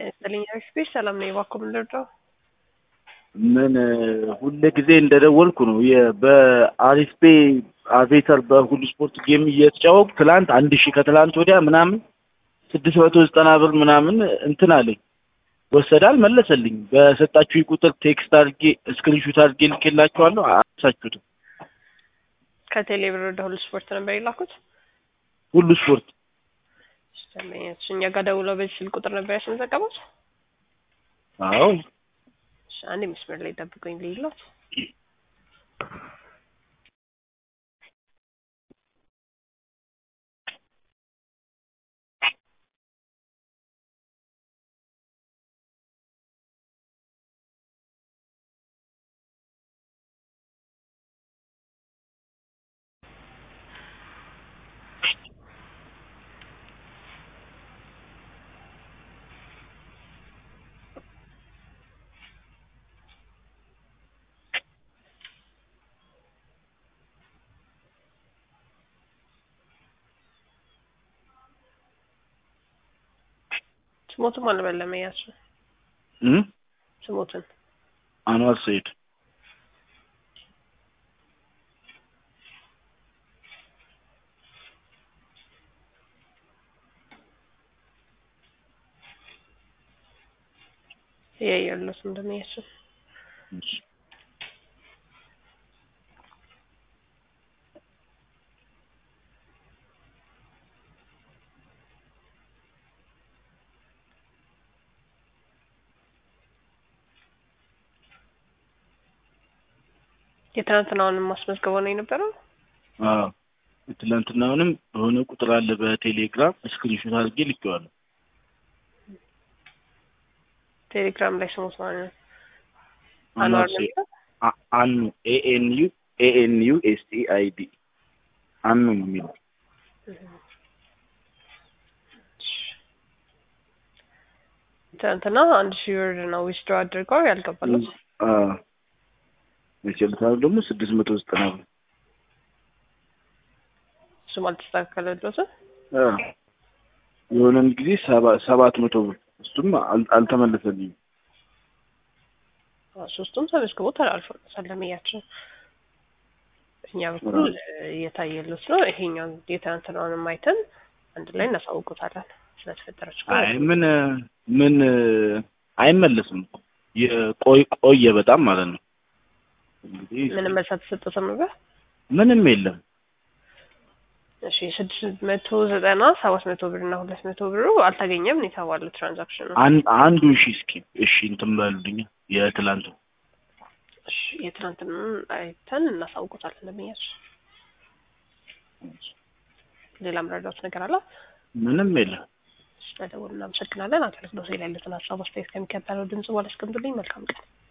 ስጥልኝ ስፔስ ሰላም ነው። እባክዎ ምን ልርዳው? ምን ሁሌ ጊዜ እንደደወልኩ ነው። የ- በአሪፍ ፔ አቬተር በሁሉ ስፖርት ጌም እየተጫወቁ ትላንት አንድ ሺህ ከትላንት ወዲያ ምናምን ስድስት መቶ ዘጠና ብር ምናምን እንትን አለኝ ወሰደ አልመለሰልኝ። በሰጣችሁ ቁጥር ቴክስት አድርጌ ስክሪንሹት አድርጌ ልኬላችኋለሁ። አሳችሁትም ከቴሌ ብር ወደ ሁሉ ስፖርት ነበር የላኩት። ሁሉ ስፖርት እሺ፣ እኛ ጋር ደውለው በዚህ ስልክ ቁጥር ነበር ያስመዘገቡት። አዎ እሺ፣ አንድ መስመር ላይ ጠብቁኝ ልይሎት። ስሞትም አልበለም ያሱ እም? ስሞትን አንዋር ሰይድ እያየሁለት ምንድን ነው ያሱ የትናንትናውንም ማስመዝገበው ነው የነበረው። አዎ ትላንትናውንም በሆነ ቁጥር አለ በቴሌግራም ስክሪንሾት አድርጌ ልኬዋለሁ። ቴሌግራም ላይ ስሞት ማለት ነው። አንዋር አንዋር ነው ሰይድ የሚለው? አ- አኑ ኤኤንዩ ኤኤንዩ ኤስቲ አይዲ አኑ ነው የሚለው ትናንትና አንድ ሺህ ብር ነው ዊዝድሮ አድርገው ያልገባለት። የቸልታው ደግሞ ስድስት መቶ ዘጠና ብር እሱም አልተስተካከለለትም። አ፣ የሆነን ጊዜ ሰባ- ሰባት መቶ ብር እሱም አል- አልተመለሰልኝም። ሶስቱም ተመዝግቦ ተላልፎ ሰለምያችን እኛ በኩል እየታየሉት ነው። ይሄኛው የትናንትናውንም አይተን አንድ ላይ እናሳውቁታለን ስለተፈጠረ ችግር አይ ምን ምን አይመለስም እኮ የቆይ ቆየ በጣም ማለት ነው። እንግዲህ ምንም መልስ አልተሰጠትም ነበር። ምንም የለም። እሺ ስድስት መቶ ዘጠና ሰባት መቶ ብር እና ሁለት መቶ ብሩ አልተገኘም ነው የተባለው ትራንዛክሽኑ። አን- አንዱ እሺ እስኪ እሺ እንትን በሉልኝ የትላንቱ እሺ የትናንትንም አይተን እናሳውቁታለን ለምያች ሌላ ምረዳት ነገር አለ? ምንም የለም። ስለደወሉ እናመሰግናለን። አገልግሎት ላይ ያሉትን ሀሳብ አስተያየት ከሚከተለው ድምጽ በኋላ አስቀምጡልኝ። መልካም ቀን።